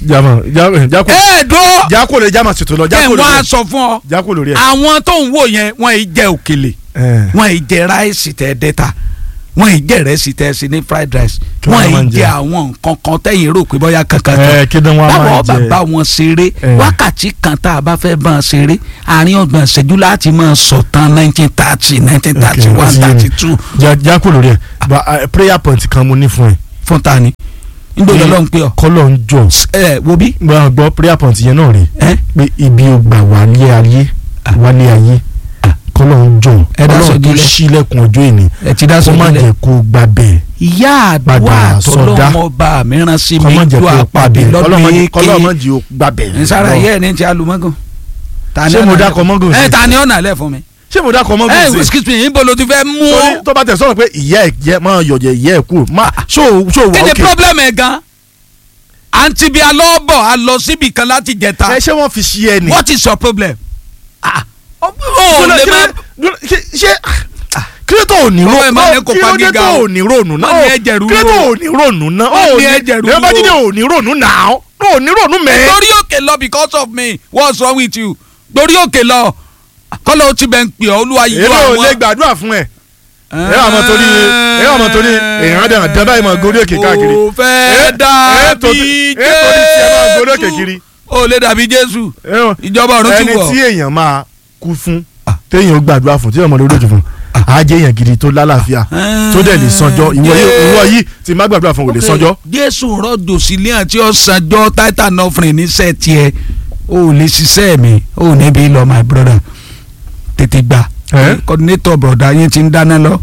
jama ja- jako ẹ dúró jako lè jama ṣètò lọ ẹ jako wọ́n á lórí ẹ sọ fún ọ jako lórí ẹ. àwọn tó ń wò yẹn wọ́n yìí jẹ òkèlè ẹ wọ́n yìí jẹ ráìsì tẹ dẹ́ta wọ́n yìí jẹ rẹ́sì tẹ sí ní fried rice Kí wọ́n wọ́n máa ń yìí jẹ jẹ? àwọn nǹkan kan tẹ̀yìn rò pé bóyá kankan kan ẹ kí ni wọn máa báwo jẹ bàbá wọn ṣeré Eh. wákàtí kan tá a bá fẹ́ bá wọn ṣeré àárín ọgbọ̀n ìṣẹ́jú láti máa sọ̀tàn nineteen thirty nineteen thirty Okay, ó one ti yé mi. thirty two Ja- jako lórí ẹ ba eh, prayer point kan mo ní fún ẹ. fún ta ni nígbà tó lọ́n pé ọ kọ́lọ̀ ń jọ ẹ wo bí gbọ́ gbọ́ prayer point yẹn náà rè ẹ pé ibi ò gbà wálé ayé wálé ayé kọ́lọ̀ ń jọ Ẹ dá kọ́lọ̀ tó sọ̀dílẹ̀. sílẹ̀kùn ọjọ́ ìní ẹ ti dá kó má sọ́dọ̀ jẹ́ kó gbà bẹ́ẹ̀ ìyá àdúrà Padà sọdá. tọlọmọba mìíràn sí mi kọ́ má jẹ́ ju kó àpàdé pàdé lọ́dún kọ́lọ̀ má èké jẹ́ kó gbà bẹ́ẹ̀. nsara yẹ ẹni tí a lu mọ́gàn. Ta ni Ṣé mo ọ̀nà dákọ̀ lẹ̀- mọ́gàn sí? ẹ ta ni ọ̀nà lẹ̀ fún mi. ṣé mo dákọ̀ mọ́gùn ẹ sí i? excuse me níbo ló ti fẹ́ mú torí ọ. tó bá tẹ̀ sọ̀rọ̀ pé ìyá ẹ̀ jẹ́ máa yọ̀jẹ̀ ìyá ẹ̀ kú má ṣó ṣó kí wà ni ókè. problem ẹ gan. àǹtí bíi alọ́bọ̀ a lọ síbi kan láti jẹta. ẹ ṣé wọ́n fi ṣí ẹ ni. what is your problem. ah ó Dúró, lè kí má. ló- ṣé ṣé kí ló tó ò ní Ọwọ́ ẹ̀ máa ní ronú kó kí ló pa dé gíga tó o. ò ní ronú náà Wọ́n ní ó- ẹ̀jẹ̀ rúru kí ló tó o. ò ní ronú náà Wọ́n ó ní ẹ̀jẹ̀ rúru ẹ bá jíde o. ò ní ronú náà ó ní ronú mẹ́. lórí òkè lọ because of me what's wrong with you lórí òkè lọ kọ́lọ́ ó ti bẹ̀ ń pè ọ́ olúwa yìí èmi ò lè gbàdúrà fún ẹ ẹ wà mọ torí ẹ wà mọ torí èèyàn dẹ̀ dẹ́ báyìí mọ gorí òkè káàkiri. kò fẹ́ Ẹ- ẹ dàbí torí- ẹ torí tí ẹ máa gorí òkè kiri. jésù ó lè dàbí jésù Ẹ wọ- ìjọba ọ̀run ti ẹni wọ̀ tí èèyàn máa kú fún téèyàn gbàdúrà fún téèyàn mọ lórí òjò fún á jẹ́ èèyàn gidi tó lálàáfíà tó dẹ̀ lè sanjọ́ ìwọ yìí ìwọ yìí tí má gbàdúrà fún ò lè sanjọ́. jésù rọ̀jò sílé àti ọ̀sánjọ́ titan offering níṣẹ́ tiẹ̀ ó lè ṣiṣẹ́ mi ó níbi lọ my brother tètè gbà Ẹ? coordinator broda yín ti ń dáná lọ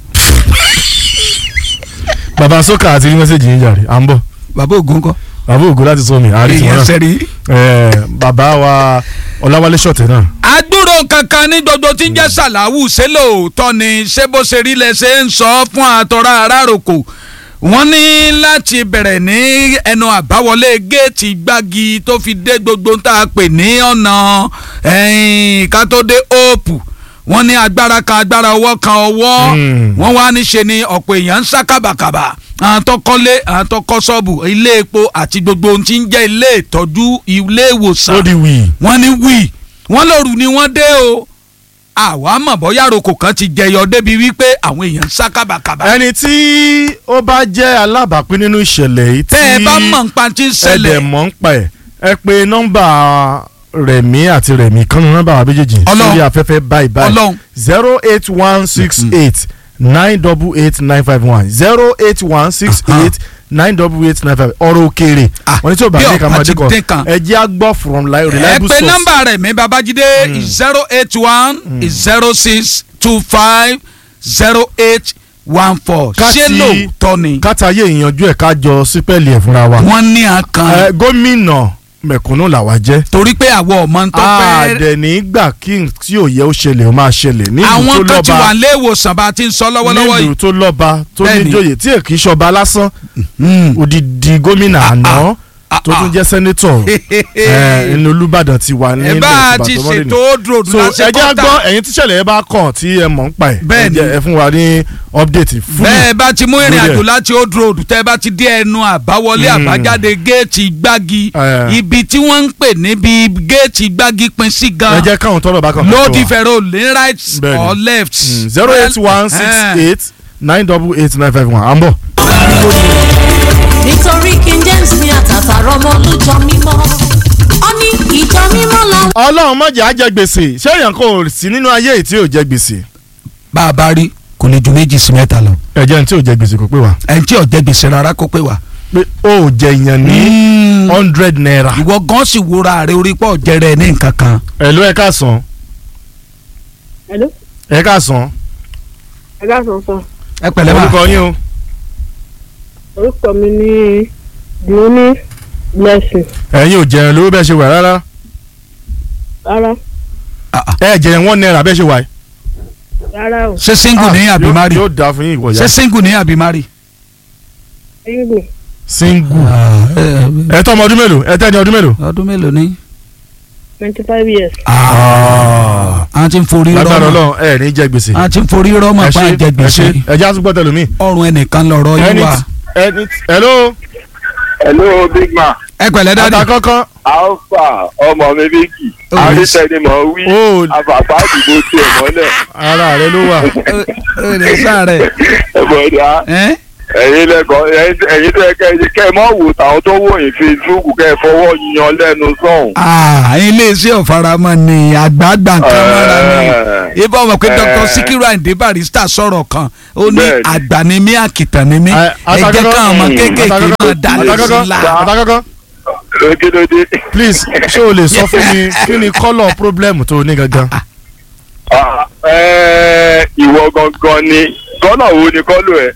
bàbá sọ́kà àti rí mẹ́sẹ̀gì yín jàre à ń bọ̀ bàbá ògùn kọ́ bàbá ògo láti sọ mi àárí tiwọn èèyàn náà sẹ́rí. Ẹ, bàbá wa ọláwálé ṣọ̀tẹ̀ náà agbúrò kankan ní gbogbo tí ń jẹ́ sàláwù ṣé lóòótọ́ ni ṣé bó ṣe rí lẹ ṣe ń sọ fún àtọ́rà arárokò wọ́n ní láti bẹ̀rẹ̀ ní ẹnu àbáwọlé géètì gbági tó fi dé gbogbo tá a pè ní ọ̀nà ẹ̀yìn ká tó dé òòpù wọ́n ní agbára kan agbára ọwọ́ kan ọwọ́ Mm. wọ́n wá ní ṣe ni ọ̀pọ̀ èèyàn ń sá kábàkàbà àwọn tó kọ́lé àwọn tó kọ́ ṣọ́ọ̀bù ilé epo àti gbogbo ohun tí ń jẹ́ ilé ìtọ́jú ilé ìwòsàn ó di wì wọ́n ní wí wọ́n lóru ni wọ́n dé o àwa mọ̀ bóyá roko kan ti jẹyọ débi wípé àwọn èèyàn ń sá kábàkàbà. ẹni tí ó bá jẹ́ alábàápín nínú ìṣẹ̀lẹ̀ yìí tí tẹ́ ẹ bá mọ̀ nípa tí ń ẹ̀dẹ̀ ṣẹlẹ̀ mọ̀ ń pa ẹ̀ ẹ pé nọ́mbà rẹ̀mí àti rẹ̀mí kánú nọ́mbà wa méjèèjì Ọlọ́run. sórí afẹ́fẹ́ báyìí báyìí ọlọ́run zero eight one six eight nine double eight nine five one zero eight one six eight nine double eight nine five ọ̀rọ̀ òkèèrè Ah, wọ́n ní tí o bá bí dé ọ̀pá kan máa ti dé kan dín kan. ẹ jẹ́ á gbọ́ from li- ẹ reliable pé source. nọ́mbà rẹ̀ mi babájídé zero eight one zero six two five zero eight one four Ká ṣé ti- lóòótọ́ ni kátàyé ìyanjú ẹ̀ ká jọ sípẹ́ẹ̀lì ẹ̀ fúnra wa. wọ́n ní àkàn Ẹ, gómìnà mẹ̀kúnnù làwa jẹ́. torí pé àwọn ọmọ ń tọ́ fẹ́ àdẹ̀ nígbà kí n tí ò yẹ ó ṣẹlẹ̀ ó máa ṣẹlẹ̀ nílùú tó àwọn kan ti wà lọ́ba nílé ìwòsàn bá a ti ń sọ lọ́wọ́lọ́wọ́ nílùú yìí. tó lọ́ba tó Bẹ́ẹ̀ni. níjòyè tí èkì í ṣọba lásán Mm. odidi gómìnà àná ah, tó tún ah. jẹ́ sẹ́nétọ̀ ẹ̀ ní Olúbàdàn ti wà ẹ nílẹ̀ bá a Ìbàdàn ti tó mọ́lẹ̀ ní. ṣètò old road so lásìkò ẹ jẹ́ á tá- gbọ́ ẹ̀yin tíṣẹ̀lẹ̀ ẹ bá kàn tí ẹ mọ̀ ń pa ẹ̀ Bẹ́ẹ̀ni. ẹ jẹ́ ẹ fún wa ní update fúlù bẹ́ẹ̀ bá ti mú ìrìn lórí àjò ẹ̀. láti old road tẹ́ bá ti dé ẹnu àbáwọlé Mm. àbájáde géètì gbági Eh. ibi tí wọ́n ń pè níbi géètì gbági pin sí ẹ gan jẹ́ káwọn tọ́lọ̀ bá kàn ló fún ti wa. fẹ̀rẹ̀ ò ní right Bẹ́ẹ̀ni. or left. zero eight one six eight nine double eight nine five one à ń bọ̀. nítorí king james ní àtàtà rọmọ olùjọ mímọ́ ó ní ìjọ mímọ́ làwọn. ọlọ́run má jẹ́ á jẹ gbèsè ṣé èèyàn kò sí nínú ayé yìí tí ò jẹ gbèsè. bá a bá rí kò lè ju méjì sí mẹ́ta lọ ẹ̀jẹ̀ ní tí ò jẹ gbèsè kò pé wa. ẹni tí ò jẹ gbèsè rárá kó pé wá. pé ó jẹ èèyàn ní hundred naira. ìwọ gan sì wúra rẹ orí pọ̀ jẹrẹ ní nǹkan kan. ẹ̀lú ẹ̀ ká sàn Hello, ẹ̀ ká sàn ẹ káàsán sọ. ẹ pẹ̀lẹ́ bá orúkọ yín o. Orúkọ mi ní Dùnúní Blessing. ẹ̀yin ò jẹun lówó bẹ́ẹ̀ ṣe wà rárá. Rárá, ẹ jẹun one naira bẹ́ẹ̀ ṣe wà. rárá o. ṣé single ní àbí yóò- mari yóò dáa fún yín ìwọ ṣé ya. single ní àbí mari. Single, single. ẹ tọ́ ọmọ ọdún mélòó ẹ tẹ́ ẹni ọdún mélòó. ọdún mélòó ni. twenty five years. a ti ń forí lágbára rọ́mọ̀ ọlọ́run ẹ ní jẹ gbèsè. a ti ń forí rọ́mọ̀ ẹ pa ṣe jẹ ẹ gbèsè ṣe ẹ já túbọ̀ tẹ̀lé mi. ọrùn ẹnìkan lọ̀rọ̀ yín ẹni wà. ẹni hello. hello big man ẹ ẹ pẹ̀lẹ́ dáàdì. àtàkọ́kọ́ alfa ọmọ mi bíkì Oh, àrísẹ́nimọ̀ wí Oh. àbàbà àdìgbò tiẹ̀ mọ́lẹ̀ ara rẹ ló wà. ó lè sáré. ẹ̀bọ̀dà ẹ́ ẹ̀yin lẹ́kọ̀ọ́ ẹ̀yin tó yẹ kẹ́ ẹ kẹ́ ẹ mọ̀ wò táwọn tó wò yín facebook kẹ́ ẹ fọwọ́ yan lẹ́nu sọ̀hún. Ah, iléeṣẹ́ ọ̀faramọ́ ni àgbààgbà nǹkan mọ́ra ni ibà ọmọ pé dr sikiru ayinde barista sọ̀rọ̀ kan ó ní Bẹ́ẹ̀ni. àgbà ni mí àkìtàn ni mí ẹ jẹ́ káwọn ọmọ kéékèèké máa dalẹ̀ sí i la. àtàkọ́kọ́ lókèlódé. please ṣé o lè sọ fún mi kí ni kọ́lọ̀ problem tó o ní gangan. Ah, eh, ìwọ gangan ni kọ́nà wo ni kọ́ lò ẹ́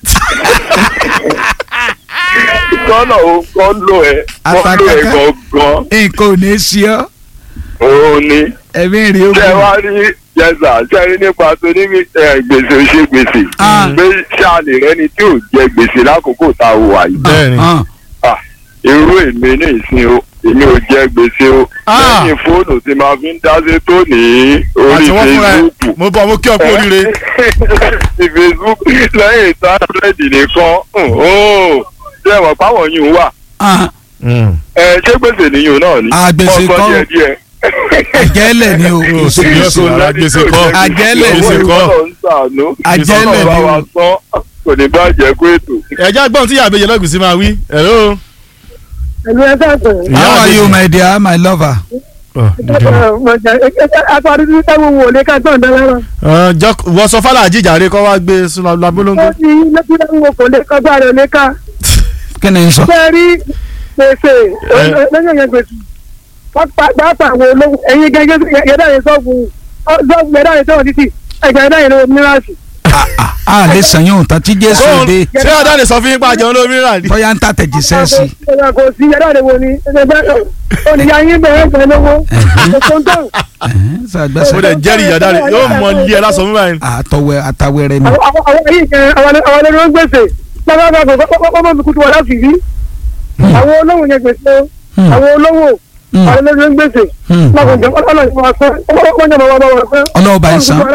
kọ́nà wo kọ́ lò ẹ́ kọ́ lò ẹ́ gangan nǹkan ò ní í ṣe ọ́ òun ni ẹ̀mí rí o. ṣé wá rí yẹsà ṣé rí nípa tó ní eh, gbèsè ò ṣe gbèsè Ah. pé ṣáàlì rẹ ni tí ò jẹ gbèsè lákòókò tá a wà yìí bẹ́ẹ̀ni Ah, Ah, irú èmi ní ìsìn o èmi ò jẹ gbèsè o Ah. lẹ́yìn fóònù tí màá fi ń dáṣe tó ní orí àti wọ́n fúnra ẹ̀ facebook mo bọ̀ mo kí ọ kú oríire. ti facebook lẹ́yìn tábìlẹ̀tì nìkan ó ṣé ẹ̀wọ̀n páwọn yìí wà ah, ẹ ṣé gbèsè nìyẹn náà ni Ah, gbèsè Ọgbọ́n kọ́. díẹ̀ díẹ̀. àjẹ́lẹ̀ ni o. o sì ní ọsùn ara gbèsè kọ́ Àjẹ́lẹ̀ gbèsè ni kọ́. Ọlọ́run ń ṣàánú. Àjẹ́lẹ̀ Ọlọ́run bá ni o. wa sọ kò ní bàjẹ́ kó ètò. ẹ̀já gbọ́n tí yàgbé yẹn lọ́gùn sí máa wí. hello. ẹ̀lú ẹ̀ sàgbọ̀n. Ìyá how are àbèjì. you my dear my lover. Ọ̀, dìde. àtàrí tí táwọn wò lè ká gbọ̀n dára. Ọ̀, jọ- wọ́n sọ fálà jíjàre kọ́ wá gbé sínú abúlóńgbò. ó ní lẹ́kùn táwọn wò kò lè kọjá rẹ̀ lè ká. kí ni n sọ. ṣé rí gbèsè lẹ́yìn yẹn gbèsè wọ́n pa pàápàá àwọn olówó ẹ̀yin gẹ́gẹ́ yẹ̀dá yẹn sọ́ọ̀bù sọ́ọ̀bù yẹ̀dá yẹn sọ́ọ̀bù títì ẹ̀gbẹ́ yẹ̀dá yẹn lọ́wọ́ mìíràn a lè sàn yóò tán tí jésù Sóhun- dé ṣé ọ̀dà lè sọ fún yín pa àjẹun lómi rà ní. bóyá ń tàtẹ̀jíṣẹ́ sí i. kò sí yàrá rẹ̀ wo ni ẹgbẹ́ oníyà yín bẹ̀rẹ̀ ẹgbẹ́ lówó ẹ̀sùn tó Ẹ̀hẹ́n, mo sàgbẹ́sẹ̀ dẹ̀ jẹ́rìí ìyàdá rẹ̀ yóò mọ ilé ẹ lásán fún báyìí. àtọwẹ́ àtàwẹ́rẹ́ ni. àwọn àwọn yìí kẹ àwọn àwọn ẹlẹ́nu ń gbèsè lábàbà kọ́kọ́ mi kutu wà láti rí àwọn olówó yẹn gbèsè Hmm. àwọn olówó Hmm. àwọn ẹlẹ́nu ń gbèsè Hmm. lákòjọ ọlọ́run ìfọwọ́ sọ ọlọ́run ìfọwọ́ bá wọn sọ ọlọ́ọ̀bá ń san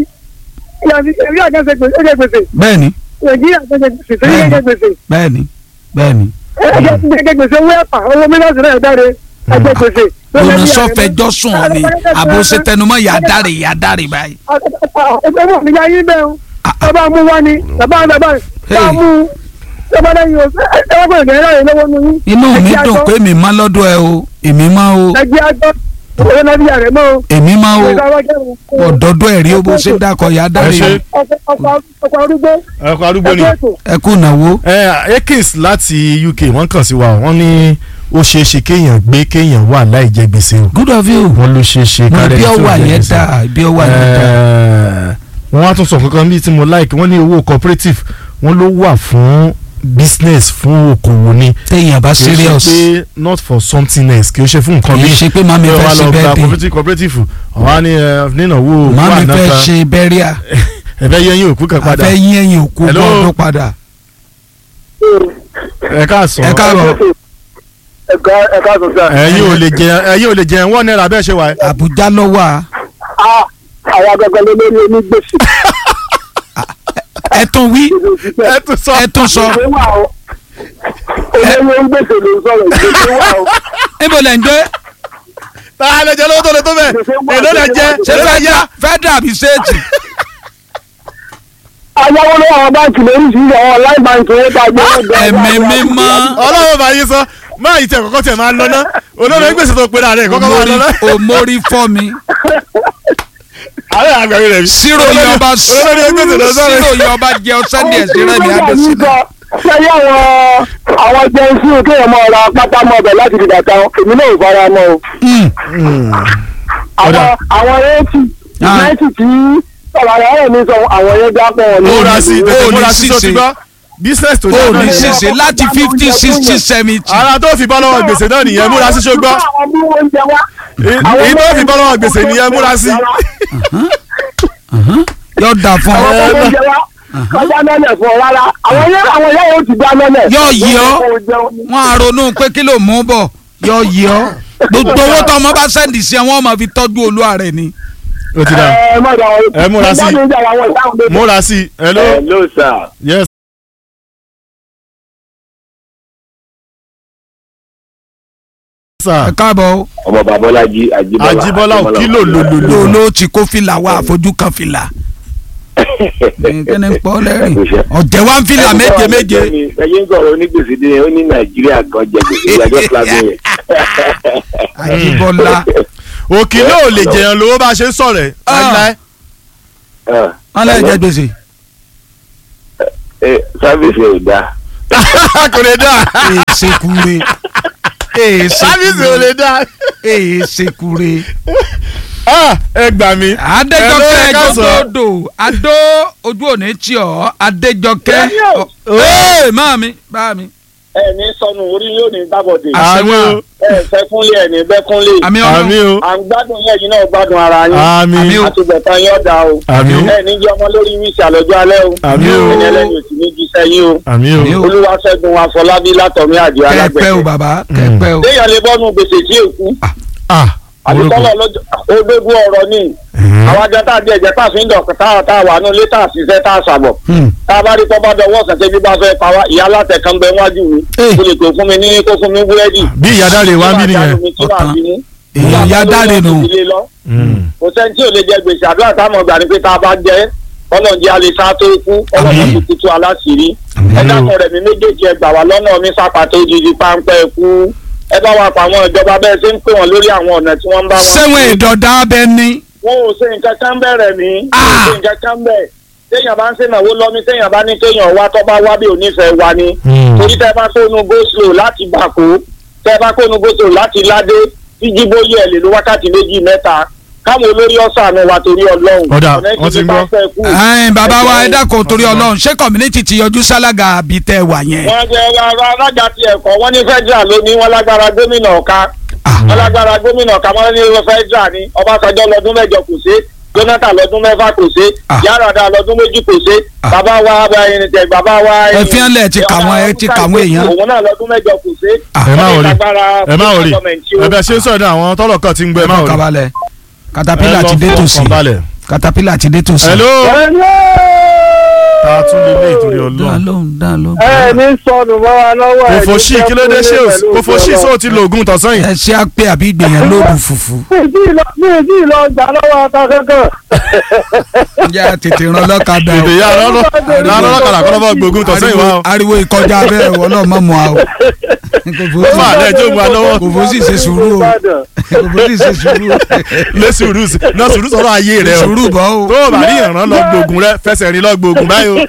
ìyàbí àjẹsẹ gbèsè ó jẹ gbèsè bẹ́ẹ̀ni nàìjíríà jẹ gbèsè tó yẹ jẹ gbèsè bẹ́ẹ̀ni bẹ́ẹ̀ni. ẹjẹ jẹ gbèsè owó ẹ̀pà owó mílíọ̀nù náà dáre ẹjẹ gbèsè. òun sọfẹjọ sùn ọ ni àbò ṣe tẹnumọ́ yà dárè yà dárè báyìí. ẹgbẹ́ wọn nígbà yín bẹ́ẹ̀ o bàbá mú wá ni bàbá bàbá bá mú bàbá lẹ́yìn o ẹwọ́n kò ní ẹ̀rọ yẹn lọ́wọ́ nínú yín. inú mi dùn pé mi má lọ́dọ̀ ẹ o èmi má o ẹgbẹ́ àjọ òwe náà bí ààrẹ mọ́ o. èmi má o ọ̀dọ́dọ̀ ẹ̀rí o bó ṣe dákọ̀ yà ẹ dárè ṣe ọkọ̀ arúgbó ẹ̀kọ́ arúgbó ni. ẹgbẹ́ ètò ẹ kú ìnáwó. ẹ Akins láti UK wọ́n kàn sí wa wọ́n ní ó ṣeé ṣe kéèyàn gbé kéèyàn wà láì jẹ gbèsè o. good of you. wọ́n ló ṣeé ṣe mo kárẹ́ bí tí ò ọwà jẹ yẹn gbèsè. dá bí ọwà yẹn dá. Ẹ, wọ́n á tún sọ kankan bíi tí mo like wọ́n ní owó cooperative wọ́n ló wà fún business fún okòwò ni. téèyàn bá kì í ṣe serious pé not for something else kì í ṣe fún nǹkan kì í bíi ṣe pé màmí pé fẹ́ wọ́n á ṣe lọ gba bẹ́ẹ̀ dé cooperative cooperative ọ̀hán ní nínàwó màmí fẹ́ ṣe bẹ́ríà ẹ̀fẹ́ yẹn yín òkú kan padà àfẹ́ yín ẹ̀yìn òkú Hello. gbọ́dọ̀ padà. ẹ káàsán ẹ káàbọ̀ ẹ̀ka ẹ̀ka sọ sí ẹ̀yin ò lè jẹ ẹ̀yin ò lè jẹ wọ́n náírà bẹ́ẹ̀ ṣe wà ẹ́. àbújá ló wà àwọn agbègbè lórí onígbèsè. ẹ tún wí ẹ tún sọ ẹ tún sọ olówó ń gbèsè ló ń sọ̀rọ̀ ìgbésẹ̀ wà ó. níbo lẹ̀ ń gbé tá a lè jẹ lówó tó lè tó bẹ́ẹ̀ èló lè jẹ ṣé èló lè yá. federal àbí state ayáwó lọ́wọ́ àwọn báńkì lóríṣiríṣi àwọn online bank owó tá a gbé wọn jẹ. ẹ̀mí mímọ́ ọlọ́run bá yín sọ máa yìí tẹ kọ́kọ́ tẹ máa lọ ná olórí gbèsè tó pera rẹ̀ kọ́kọ́ máa lọ ná. òmórí fọ́ mi àárẹ̀ àgbàgbé rẹ̀ mi. sírò yọba olórí gbèsè lọ sọ́rọ̀. sírò yọba jẹ ọsẹ ní ẹsẹ rẹ ní adesina sẹ́yìn àwọn àwọn jẹ́nsí kéèyàn máa ra pátá mọ́ ọbẹ̀ láti di bàtà èmi náà ò fara mọ́ o. Ọ̀dà. àwọn àwọn eighty Ah. ninety tí ọ̀rọ̀ àwọn ọ̀rọ̀ mi sọ àwọn yẹn já pọ̀ wọn. múra sí ó tètè ní múra sí tó ṣìṣe. ti gbọ́ business tó ó dáná ní nìyẹn. ṣìṣe láti fifty sixty seventy ara tó fi bọ́ lọ́wọ́ gbèsè náà nìyẹn múra sí ṣó gbọ́ àwọn bí wọ́n ń jẹ wá. èyí tó fi bọ́ lọ́wọ́ gbèsè nìyẹn múra sí. yóò dà fún àwọn ọ ọmọ oúnjẹ wa kọjá mẹ́lẹ̀ fún ọ rárá àwọn yẹn àwọn yẹn yóò ti dá mẹ́lẹ̀. Yóò yí ọ. Wọ́n kò jẹun ní. wọn á ronú pé kí ló mú bọ̀ yóò yí ọ gbogbo owó tó ọmọ bá sẹ́ndì sí ẹ wọ́n máa fi tọ́jú olúwa rẹ̀ ni. ó ti dà ẹ má dà wọ́n. Ẹ múra sí. Mo jáde ń jà àwọn ìdáhùn lójú. múra sí hello Hello, sir. yes sà ẹ káàbọ̀ o. ọmọ babọ́lájí àjíbọ́lá Àjíbọ́lá ò kí lò lò lò ló lò. ló ti kó fìlà wá àfojú kan fìlà. kíni ń pọ́ lẹ́rìn ọ̀jẹ̀ wá ń fìlà méje méje. ẹyin ń sọ̀rọ̀ onígbèsè dé ó ní nàìjíríà gan jẹ gbèsè ìyàjọ́ fúlàgbé yẹn. àjíbọ́lá òkì náà ò lè jẹyàn lówó bá a ṣe ń sọ̀rọ̀ ẹ̀ láíláí. wọn lè jẹ gbèsè. sáfìsì ò dáa. kò lè dá èsè kure èsè sáfíìsì ò lè dá. èsè kure. Ah, ẹ gbà mí. adéjọkẹ́ Ẹ ló yẹ ká sọ. jọgbọdọ adó ojú òní tí ọ adéjọkẹ́. Daniel. ee maami maami. ẹ ní sọnù orí yóò ní gbàbọdè àmì o ẹ fẹ́ kúnlé ẹ ní bẹ́ kúnlé àmì àmì ọ̀nà o à ń gbádùn yẹn yìí náà gbádùn ara yín àmì Àmì o. àtúbọ̀tán yín ọ̀dà o àmì o ẹ ní jẹ́ ọmọ lórí wíṣì àlọ́jọ́ alẹ́ o àmì o ẹni ẹlẹ́ni òsì ní ju sẹ́yìn o àmì Àmì o. o. olúwaṣẹ́gun afọlábí látọ̀mí àjọ kẹpẹ o alágbẹ̀ẹ́ bàbá kẹpẹ o. téèyàn lè bọ́nu gbèsè tí èkú ah àdìsọ́lọ̀ lọ́jọ́ òdodo ọ̀rọ̀ ni àwọn ajá tá a di ẹ̀jẹ̀ tá a fi ń dọ̀kọ̀ tá a tá a wà nù lé tá a ṣiṣẹ́ tá a ṣàbọ̀ Hmm. tá a bá rí pọ́pá dọwọ́ kẹ̀kẹ́ bí bá fẹ́ pa wá ìyá alátẹ̀ kan bẹ wájú mi Eh. kó lè tó fún mi ní kó fún mi búrẹ́dì. bí ìyá dáre wá ń bí nìyẹn. Ọ̀tàn. èèyàn ya dáre nù. Mm. kò sẹ́ni tí ò lè jẹ gbèsè àdúrà táwọn ọgbà ni pé tá a bá jẹ́ ọlọ́ọ̀jẹ́ alẹ́ sá tó kú ọlọ́ọ̀jẹ́ Àmín. ti kutu aláṣìírí Àmín ẹ o. dákun rẹ̀ mi méjèèjì ẹ gbà wá lọ́nà mi sápàtó jíjí páńpẹ́ kú ẹ bá wa pa àwọn ìjọba bẹ́ẹ̀ ṣe ń pè wọ́n lórí àwọn ọ̀nà tí wọ́n ń bá wọn. sẹ́wọ̀n ìdọ̀dá abẹ ní. wọn ò ṣe nǹkan kan bẹ̀rẹ̀ mí wọn ò ṣe nǹkan kan bẹ̀ téèyàn bá ń ṣènáwó lọ́mí téèyàn bá ní kéèyàn wá tó bá wá bí onífẹ̀ẹ́ wa ni Mm. torí tẹ́ bá kónú go-slow láti bàkó tẹ́ bá kónú go-slow láti ládé tí jíbóyè ẹ̀ lè lo wákàtí méjì mẹ́ta káwọn olórí ọ̀sán wa torí ọlọ́run Ọ̀dà, ọ̀nà wọ́n ti ìdílé ń bá gbọ́. fẹ́ kú. ẹ̀ẹ́n bàbá wa ẹ dákun torí ọlọ́run ṣé community ti yọjú sálága àbí tẹ́ wà yẹn. wọ́n jẹ́ ara alága ti ẹ̀kọ́ wọ́n ní federal ló ní wọ́n lágbára gómìnà ọ̀ka wọ́n lágbára gómìnà ọ̀ka wọ́n ní federal ní ọbásanjọ́ lọ́dún mẹ́jọ kò ṣe jonathan lọ́dún mẹ́fà kò ṣe Ah. yarada lọ́dún méjì kò ṣe Ah. bàbá wa ẹnìtẹ̀ bàbá wa Ẹ fi hàn lẹ̀ ti kà wọ́n, ẹ ti kà wọ́n èèyàn. òun náà lọ́dún mẹ́jọ kò ṣe Ah. ẹ má wọ́n ní wọrí lágbára ẹ má wọrí gọ́ọ̀mẹ̀ntì o. ẹ bẹ ṣe ń sọ̀rọ̀ náà àwọn tọ́lọ̀ kan ti ń gbẹ ẹ má wọrí. kabalẹ̀ katapila Ẹ lọ ti dé fọkàn tòsí balẹ̀. katapila ti dé tòsí. hello ta tún lè lé ìtorí dá ọlọ́run. lóhùn dá lóhùn. ẹ ní sọnù mọ́ wa lọ́wọ́ ẹ̀ kòfò sí kí ló dé ṣé o kòfò sí sóò ti lo oògùn tọ̀sán yìí. ẹ ṣe á pé àbí gbìyànjú lóògùn fùfú. mi ì tí ì lọ mi ì tí ì lọ gbà lọ́wọ́ ata kankan. ǹjẹ́ tètè ràn lọ́kadà èdè yà lọ́lọ́ lọ́lọ́kadà kọ́ lọ́bọ̀ gbógun tọ̀sán yìí wá o. ariwo ìkọjá bẹ́ẹ̀ wọ́n náà mọ̀ mọ́ a o. ó mà lẹ́ ẹjọ́ gba lọ́wọ́ kò fó sì ṣe sùúrù o kò fó sì ṣe sùúrù o. lé sùúrù sí- náà sùúrù sọ̀rọ̀ ayé rẹ o. sùúrù bọ́ o. tó o bá ní ìrànlọ́ lọ gbógun rẹ fẹsẹ̀ rìn lọ gbógun báyìí o.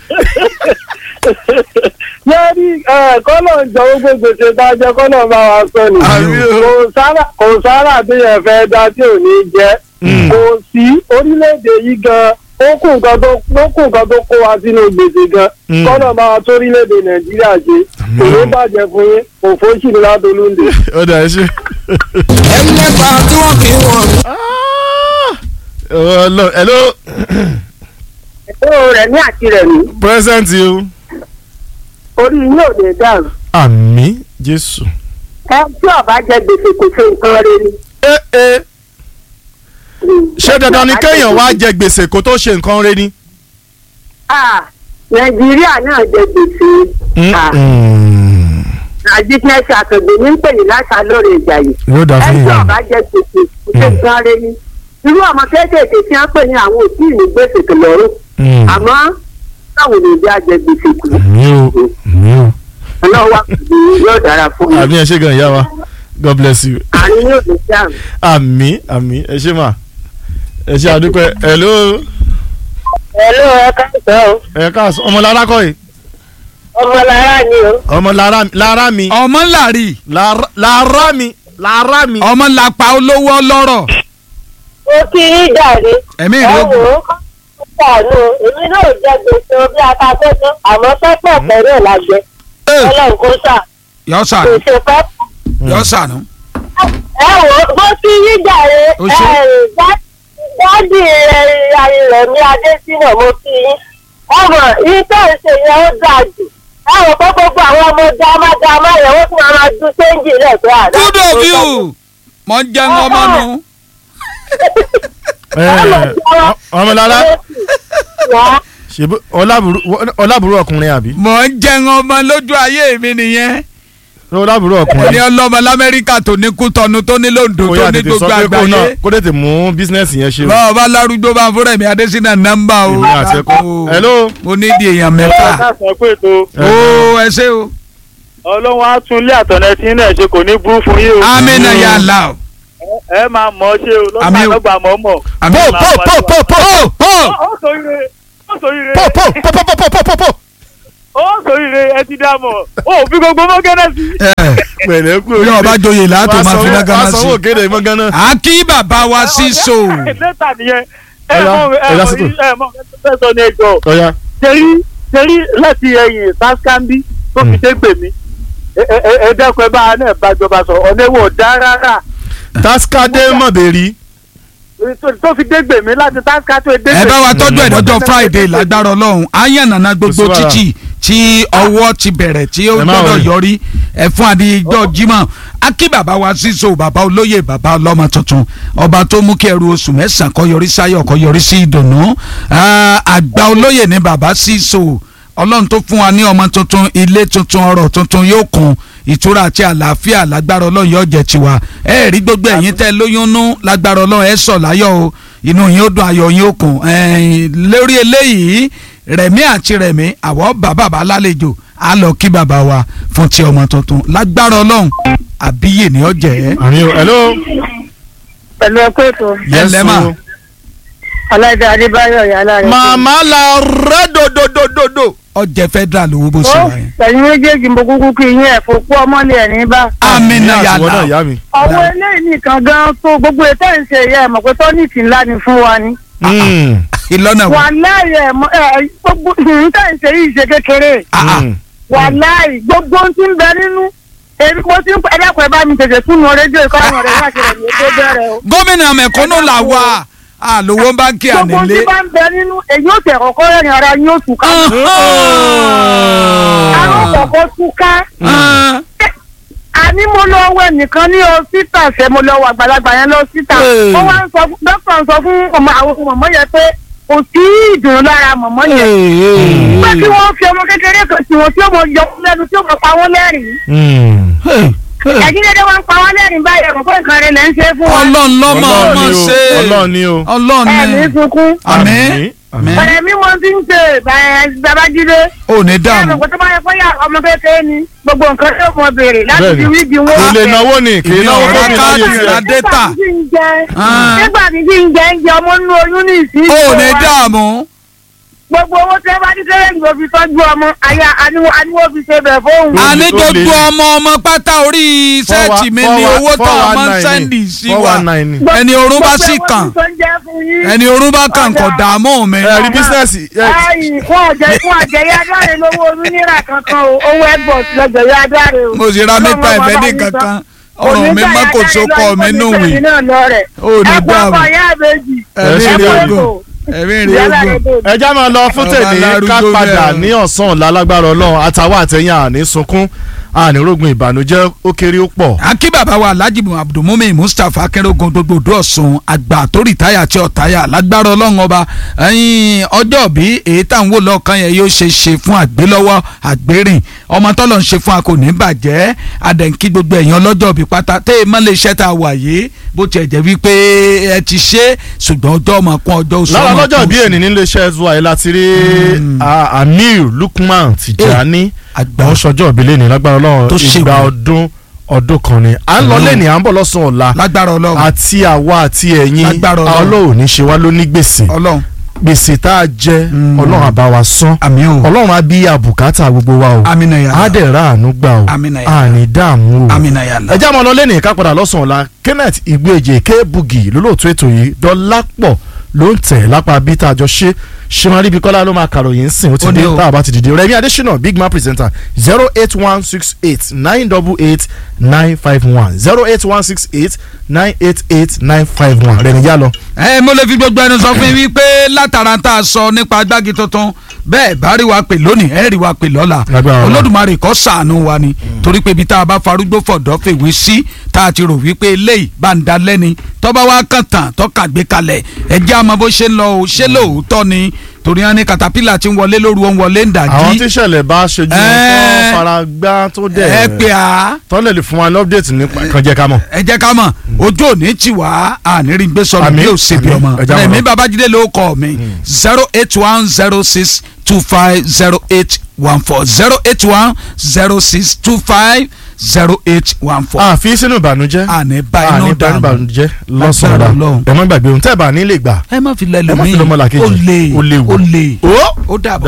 yẹ́nì kọ́lọ̀ ń jọ gbogbo gbèsè tá a jẹ kọ́lọ̀ bá wa sọ ni. Àmì o. kò sára kò sára bí yẹn fẹ́ dá tí ò ní jẹ́. kò sí orílẹ̀-èdè yìí gan ó kù nǹkan tó ó kù nǹkan tó kó wa sínú gbèsè gan. Mm. kọ́lọ̀ bá wa tó orílẹ̀-èdè nàìjíríà ṣe kò ní bàjẹ́ fún yín òfò sì ní látolúndé. ó dà ẹ ṣe. ẹlẹ́pà tí wọ́n kì í wọ̀n. Hello, hello ètò rẹ̀ ní àti rẹ̀ ní present o. orí yín ò lè dàrú. àmì jésù. ẹ tí ọba jẹ gbèsè kò ṣe nǹkan rẹ ni. ẹ ẹ ṣé dandan ni kéèyàn wá jẹ gbèsè kó tó ṣe nǹkan rẹ ni. Ah, nàìjíríà náà jẹ gbèsè. Ah, àjíkẹ́sì àkàndé ní pè ní láṣà lórí ìjà yìí. yóò dà fún ẹjọ́ ìyá ọba jẹ gbèsè kò ṣe nǹkan rẹ ni. irú ọmọ kéékèèké tí wọ́n pè ní àwọn òtí ìní gbèsè tó lọ́rùn. àmọ́ táwọn òbí á jẹ gbèsè kù. àmì o àmì o. ọlọ́wọ́ wa kò ní yóò dára fún mi. àmì ẹ ṣe gan ìyá wa god bless you. àárín yóò lè dáhùn. àmì àmì ẹ ṣe mà ẹ ṣe àdúpẹ́ hello ẹ̀lú ẹ káàsán o ẹ káàsán ọmọ lára kọ́ yìí ọmọ lára ni o. ọmọ lára lára mi ọmọ làrí lára lára mi lára mi. ọmọ làpá olówó ọlọ́rọ̀ ó kí í jàre. ẹ̀mí ẹ ìlú wò ó ṣàánú èmi náà jẹ gbèsè bí akakẹ́kọ̀ọ́ àmọ́ pẹ́pẹ́ pẹ̀lú la jẹ ọlọ́run kó sà yọ kò sànù ṣe pẹ́. yọ sànù. ẹ wò ó bó kí yí jàre Ó ṣe. dádì rẹ̀ mi adésínà mo kí yín ọmọ yìí tó ń ṣe yẹn ó dáa jù ẹ wò pé gbogbo àwọn ọmọ dáadáa yẹn wọ́n tún máa dún séńjì rẹ̀ pé àdá. good of you mọ ń jẹun ọmọ nu ẹ ọ- ọmọ lára ṣèbú ọlábùrú ọlábùrú ọkùnrin àbí. mọ ń jẹun ọmọ lójú ayé mi nìyẹn ó lábúrò ní ọkùnrin ọlọ́mọ lamẹ́ríkà tó ní kútọ́nu tó ní lòǹdó kó tó yá ní tètè sọ gbogbo pé kó náà àgbáyé kó tètè mú bísínẹ́sì yẹn ṣe o. báwo bá lárúgbó bá fún rẹ̀mí adésínà nọ́mbà o Èmi àti ẹ̀kọ́. Hello. mo ní di èèyàn mẹ́fà káàsán pé tó ó ẹ ṣé o ọlọ́run á tún ilé àtọ̀nẹ́ tí náà ṣe kò ní burú fún yín o amínà yà là o ẹ máa mọ̀ ọ́ ṣe o Àmì lọ́gbà o. lọ́gbà mọ̀ mọ̀. àmì pò pò pò pò pò ó ó ó sòrire ó sòrire pò pò pò pò pò pò pò pò. ó sòrire ẹ ti dá mọ̀ ó fi gbogbo mọ́gánná sí. pẹ̀lẹ́ kú bí ọba joyè látò máa fi lágàmà wàá sí sanwó kéde mọ́ gánà. àkí bàbá wa sí so lẹ́tà nìyẹn ẹ Ọya, mọ̀ ẹ ẹ̀dá mọ̀ sítò. ẹ mọ̀ ẹ sọ ní ẹjọ́ ọ̀ya ṣerí ṣerí láti ẹ̀yìn saskambi tó fi dé gbèmí ẹ ẹ ẹ dẹ́kun ẹ bá a náà bàjọba sọ ọ̀nà èwo dá rárá taskade mọ̀bẹ̀rí. tó- tó fi dé gbèmí láti taska tó dé gbèmí. ẹ bá wa tọ́jú ẹ̀ lọ́jọ́ friday lágbára ọlọ́run ayànnàna gbogbo Kò sí wàhálà. títì tí ọwọ́ ti bẹ̀rẹ̀ tí ó Ẹ má gbọ́dọ̀ worry. yọrí ẹ fún adijọ́ jimá akí bàbá wa síso bàbá olóyè bàbá ọlọ́mọ tuntun ọba tó mú kí ẹrù oṣù mẹ́sàn-án kó yọrí sáyọ̀ kó yọrí sí ìdùnnú Ah, àgbà olóyè ní bàbá síso ọlọ́run tó fún wa ní ọmọ tuntun ilé tuntun ọrọ̀ tuntun yóò kún ìtura àti àlàáfíà lágbára ọlọ́run yóò jẹ́ tiwa ẹ rí gbogbo ẹ̀yin tẹ́ lóyún nú lágbára ọlọ́run ẹ sọ̀ láyọ̀ o inú yín ó dùn ayọ̀ yín ó kún ẹ̀ẹ́n, lórí eléyìí rẹ̀mí àti rẹ̀mí àwọ̀ bá bàbá lálejò á lọ kí bàbá wa fún ti ọmọ tuntun lágbára ọlọ́run àbíyè ní ọjẹ́ àmì o hello. pẹ̀lú ẹ̀kọ́ ètò Yes, ma. o. ọláìdá adébáyọ̀ yàrá rẹ̀. màmá la rẹ dododododo. ọjẹ́ federal owó bó ṣe ó wà yẹn. pẹ̀lú méjèèjì mo kúkú kí yín ẹ̀ fò kú ọmọlé ẹ̀ ní bá. amina Ìyá àtiwọ́ náà yàrá ìyá mi. ọwọ́ eléyìí nìkan gan tó gbogbo ètò ìṣe yẹ ẹ̀ mọ̀ pé tọ́nìtì ńlá ni fún wa ni. Mm, ìlọ́nà wà wà. láàyè ẹ̀ mọ̀ ẹ̀ gbogbo ìrìntà ìṣe yìí ṣe kékeré. mm. wà láàyè gbogbo ohun tí ń bẹ nínú èmi mo ti ń pẹ́ ẹ̀dàpọ̀ ẹ̀ bá mi tètè túnú rédíò ìkọ́nà rẹ̀ wá ṣẹlẹ̀ ní ètò bẹ̀rẹ̀ o. gómìnà mẹ̀kúnnù là wà àlówó báńkì gbogbo ohun tí ànílé. bá ń bẹ nínú èyí ò tẹ̀ kọ́kọ́ rẹ̀ ní ara yín ó tù ká. àwọn kọ̀ọ̀kan tù ká. àní mo lọ wẹ nìkan ní ọsítà ṣe mo lọ wọ àgbàlagbà yẹn lọ síta Hey. ó wá ń sọ fún dókítà ń sọ fún ọmọ àwọn mọ̀mọ́ yẹn pé kò sí ìdùnnú lára mọ̀mọ́ yẹn pé kí wọ́n fi ọmọ kékeré kan tí wọ́n tí ó mọ yọ wọ́n lẹ́nu tí ó mọ pa wọ́n lẹ́rìn-ín ẹ̀jí dédé wọn pa wọ́n lẹ́rìn báyìí ẹ̀kọ́ pé nǹkan rẹ̀ lẹ́ ń ṣe fún wa ọlọ́run lọ́mọ Ọlọ́run ọmọ ni o, ṣe Ọlọ́run ni o. ọlọ́run ẹ̀mí ni sunkún àmín àmín ọ̀rẹ́ mi wọ́n ti ń ṣe babájídé ò ní ẹ̀rọ dààmú kò tó bá yẹ kó yà ọmọ kékeré ni gbogbo nǹkan tó mọ béèrè láti Bẹ́ẹ̀ni. fi wíìgì wọn kò lè ọ̀fẹ́. náwó ni kì í Ìbí náwó ọ̀rọ̀ tó ní káàdì láyé rà tiẹ̀. dé. data. Ah. nígbà tí kí n jẹ ń jẹ ọmọ nínú oyún ní ìsín ò ní dààmú gbogbo owó tí ẹ bá ní kéré ìgbò fi tọ́jú ọmọ àyà àníwó àníwó fi ṣe bẹ̀ fóun. Ah. àní tó le. gbogbo ọmọ ọmọ pátá orí sẹ́ẹ̀tì mi ni owó tó ọmọ ń sẹ́ndì sí wa ẹni orun bá sì kàn ẹni orun bá kàn kò dààmú mi. ẹ rí bísínẹ́sì ẹ, ayi fún ọ̀jẹ̀ fún ọ̀jẹ̀ yá dáre lówó oyún náírà kankan o owó ẹgbọ̀n lọ́jọ̀ yá dáre o. mo sì ra mẹ́ta ìfẹ́ ní kankan ọ̀rọ̀ mi má kò sókọ̀ mi nù wí. Ó ní ẹ̀kọ́ dáàbò. ọkọ̀ yá àbèjì. ẹ̀mí ṣe rí ní ogun ẹ̀mí rí ogun. ẹ já máa lọ fún Ọba tèmi ká alárúgbó padà bẹ́ẹ̀ o. ní ọ̀sán ọ̀la lágbára ọlọ́run àtàwọn àtẹ̀yìn àní sunkún àní rògùn ìbànújẹ́ ó kéré ó pọ̀. akí bàbá wa alhaji abdulmumin mustapha akérògùn gbogbo odò ọ̀sùn àgbà tó rìtáyà tí ọ̀táyà lágbára ọlọ́run ọba ẹ̀yìn ọjọ́ bí èyí tá à ń wò lọ́ọ̀kan yẹn yóò ṣe ṣe fún àgbélọ́wọ́ àgbérìn ọmọ tọ́lọ̀ ń ṣe fún a kò ní bàjẹ́ adẹ̀ǹkí gbogbo ẹ̀yàn ọlọ́jọ́ bí pátá tẹ́ ẹ mọ́lẹ̀ iṣẹ́ tá a wà yìí bó tiẹ̀ jẹ́ wípé ẹ ti ṣe ṣùgbọ́n ọjọ́ ọmọ kún ọjọ́ oṣù lára ọmọ lọ́jọ́ kún bí oṣù. ènì nílé iṣẹ́ zuwa ẹ̀ láti rí ah, amir lukman tijani àgbà àwọn sọjọ́ ìbílẹ̀ ní lágbára ọlọ́run Tó ṣe ìgbà wò. ọdún ọdún kan ni à ń lọ Mm. lẹ́nìí à ń bọ̀ lọ́sàn-án ọ̀la lágbára ọlọ́run àti àwa àti ẹ̀yin Lágbára Ọlọ́run. ọlọ́run ní ṣe wá ló ní gbèsè ọlọ́run gbèsè tá a jẹ Mm. ọlọ́run àbá wa san àmì o ọlọ́run á bí àbùkátà gbogbo wa o amina á yàrá dẹ̀ ra àánú gbà o Àmín ya Allah. àní dààmú o amina yàrá. ẹ já máa lọ lẹ́nìí ká padà lọ́sàn-án ọ̀la kenneth igbóèjì kébugi lólóòtú ètò yìí dọ́lápọ̀ ló ń tẹ̀ lápá bí tá a jọ ṣe ṣéwárí bí kọ́lá ló máa kàròyìn sìn ó ti Ó dé ní o. tá a bá ti dìde rẹmi adésínà big man presenter zero eight one six eight nine double eight nine five one zero eight one six eight nine eight eight nine five one rẹmi yá lọ. ẹ mo lè fi gbogbo ẹnu sọ fún yín wípé látara tá a sọ nípa agbági tuntun bẹ́ẹ̀ bá rí wa pè lónìí ẹ rí wa pè lọ́la Lágbára Ọlọ́run. olódùmarè kó ṣàánú wa ni torí pé ibi tá a bá farúgbó fọ̀dọ́ fèwé sí tá a ti rò wípé eléyìí bá ń da lẹ́ni tọ́ba wa kàn tán tọ́ka gbé kalẹ̀ ẹ jẹ́ àmọ́ bó ṣe ń lọ o ṣé lóòótọ́ ni torí wọn ní katapila ti ń wọlé lóru wọn wọlé ń àwọn dàjí tíṣẹ̀lẹ̀ bá ṣojú wọn Ẹ. tó fara gbá tó dẹ̀ ẹ pé a tọ́lẹ̀ lè fún wa ní update nípa kan jẹ́ ká mọ̀. ẹ jẹ́ ká mọ̀ ojú òní tì wá ànírín gbé sọ̀rọ̀ Àmín, bí ó ṣe bí àmín, ọmọ ẹ já wọn rẹ̀mí lọ. babájídé ló kọ́ mi zero eight one zero six two five zero eight one four zero eight one zero six two five zero eight one four. àfi sínú ìbànújẹ́ àní bá àní inú bá dànù ìbànújẹ́ Lágbára lọ́sàn-án Ọlọ́run. ẹ má gbàgbé ohun tẹ́ ẹ̀ bá ní lè gbà ẹ má fi lẹ́lẹ̀ ẹ má fi lọ́mọ làkejì ó lè ó léwu. ó lè ó ó dàbọ̀.